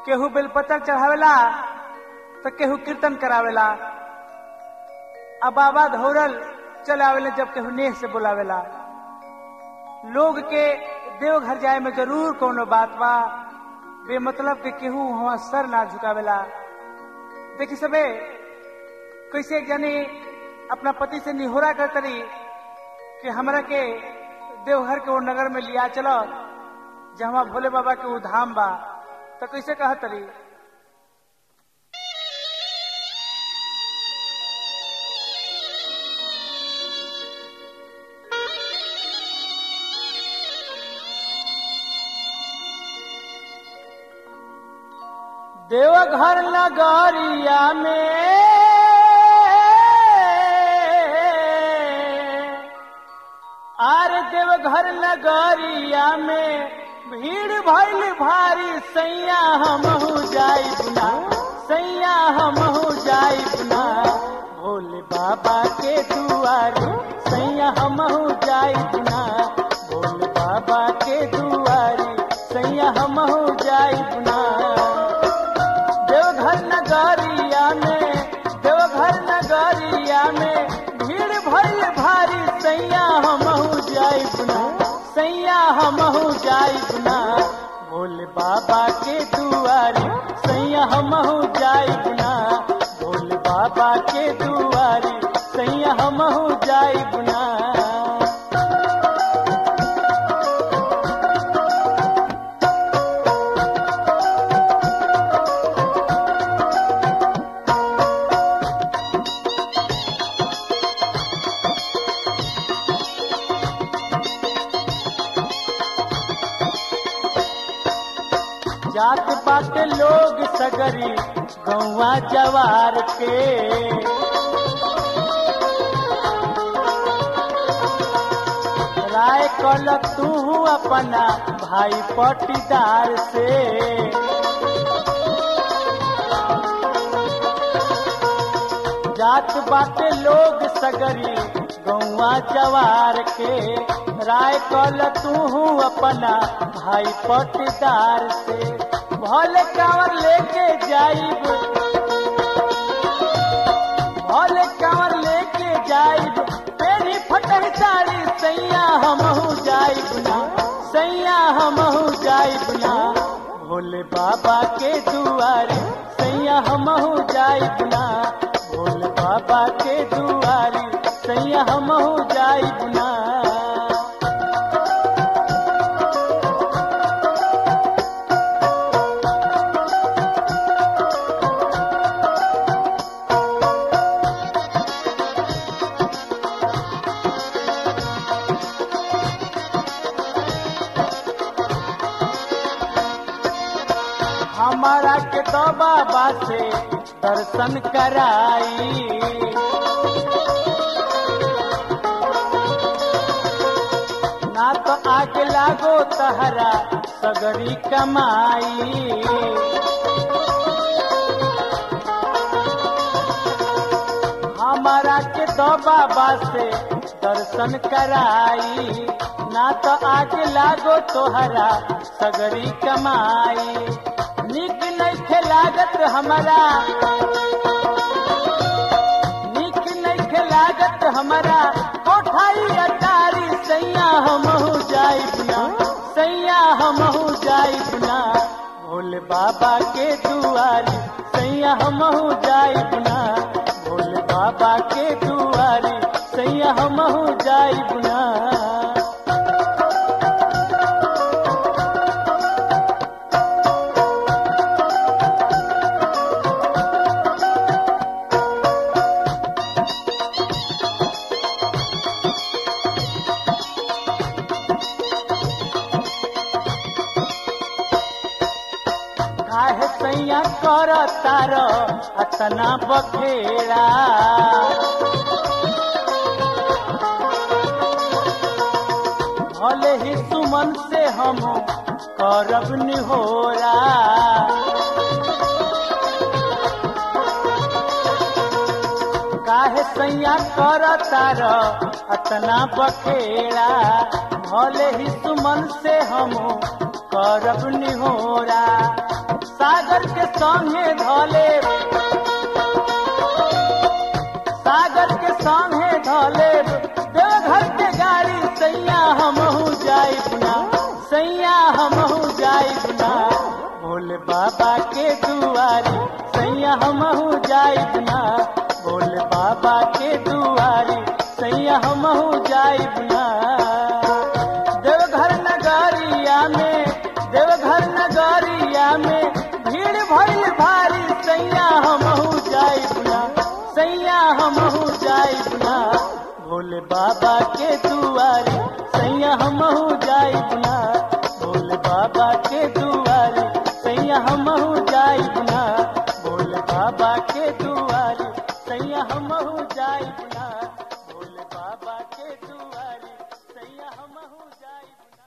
केहू बेलपत्र चढ़ावेला तो केहू कीर्तन करावेला आ बाबा धौरल चले आवेले जब केहू नेह से बुलावेला लोग के देवघर जाए में जरूर कोनो बात बा बेमतलब के केहू वहां सर ना झुकावेला देखी सबे कैसे एक जानी अपना पति से निहोरा करतरी कि हमरा के देवघर के वो नगर में लिया चलो जहाँ भोले बाबा के वो धाम बा तो कैसे कहतरी देवघर नगरिया में आर देवघर नगरिया में भीड़ भइल भारी सैया हमहू जाई बुना सैया हमहू जाई बुना भोले बाबा के दुआरे सैया हमहू जाई बुना भोले बाबा के दुआरे सैया हमहू जाई बुना देवघर नगरिया में देवघर नगरिया में भीड़ भइल भारी सैया हमहू जाई बुना सैया हमहू जाई बुना भोले बाबा के दुआरे सैया हमहू जाई बुना भोले बाबा के दुआरे सैया हमहू जाई बुना जात बात लोग सगरी गौवा जवार के राय कल तू अपना भाई पटीदार से जात बात लोग सगरी गौवा जवार के राय कल तू अपना भाई पटदार से भले कांवर लेके जाइब भले कांवर लेके जाइब तेरी फटह साड़ी सैया हमहू जाइब ना सैया हमहू जाइब ना भोले बाबा के दुआरे सैया हमहू जाइब ना भोले बाबा के दुआरे सैया हमहू जाइब ना हमारा के तो बाबा से दर्शन कराई ना तो आगे लागो तहरा सगरी कमाई हमारा के तो बाबा से दर्शन कराई ना तो आगे लागो तोहरा सगरी कमाई निक नहीं लागत हमारा निक नहीं लागत हमारा कोठाई अटारी सैया हमहू जाई बुना सैया हमहू जाई बुना भोले बाबा के दुआरी सैया हमहू जाई बुना भोले बाबा के दुआरी सैया हमहू जाई बुना काहे सैया कर तार अतना बखेड़ा भले ही सुमन से हम करब निहोरा काहे सैया कर तार अतना बखेड़ा भले ही सुमन से हम करब निहोरा सागर के संगे धले सागर के संगे धले देवघर के गाड़ी सैया हमहू जाई बुना सैया हमहू जाई बुना भोले बाबा के दुआरी सैया हमहू जाई बुना भोले बाबा के दुआरी सैया हमहू जाई बुना देवघर नगरिया में देवघर नगरिया में भीड़ भइल भारी सैया हमहू जाई बुना सैया हमहू जाई बुना भोले बाबा के दुआरी सैया हमहू जाई बुना भोले बाबा के दुआरी सैया हमहू जाई बुना भोले बाबा के दुआरी सैया हमहू जाई बुना भोले बाबा के दुआरी सैया हमहू जाई बुना